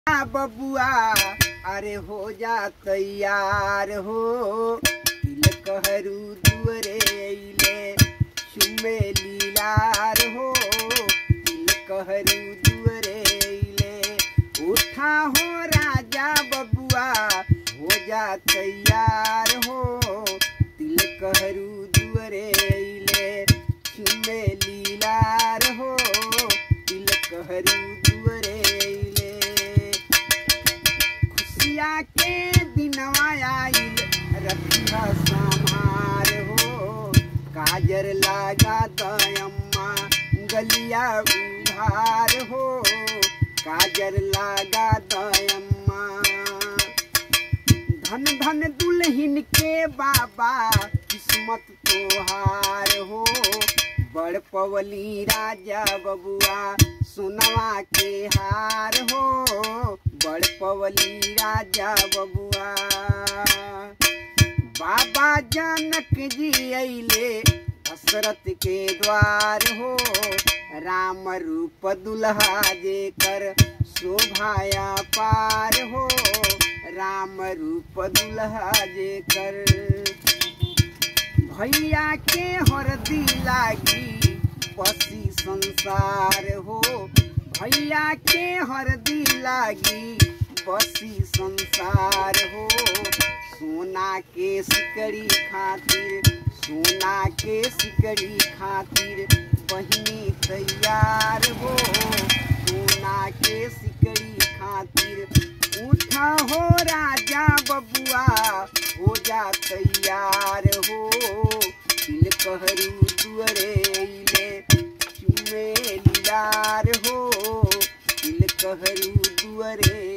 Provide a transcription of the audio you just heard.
आ बबुआ अरे हो जा तैयार हो तिलक हरू दुअरे अइले चुमे लीलार हो तिलक हरू दुअरे अइले उठा हो राजा बबुआ हो जा तैयार हो तिलक हरू दुअरे अइले चुमे लीलार हो तिलक हरू दुअरे अइले खुशिया के दिनवा आइल रखिया संहार हो काजर लागा दयम्मा गलिया उधार हो काजर लागा दयम्मा धन धन दुल्हन के बाबा किस्मत तोहार हो बड़ पवली राजा बबुआ सोनवा के हार हो बड़ पवली राजा बबुआ बाबा जनक जी अइले दशरथ के द्वार हो राम रूप दुल्हा जेकर शोभाया पार हो राम रूप दुल्हा जेकर भैया के हरदी लागी बसी संसार हो भैया के हरदी लागी बसी संसार हो सोना के सिकड़ी खातिर सोना के सिकड़ी खातिर बहिनी तैयार हो सोना के सिकड़ी खातिर उठा हो राजा बबुआ हो जा तैयार हो दिल कहरू दुअरे अइले चुमे लीलार हो दिल कहरू दुअरे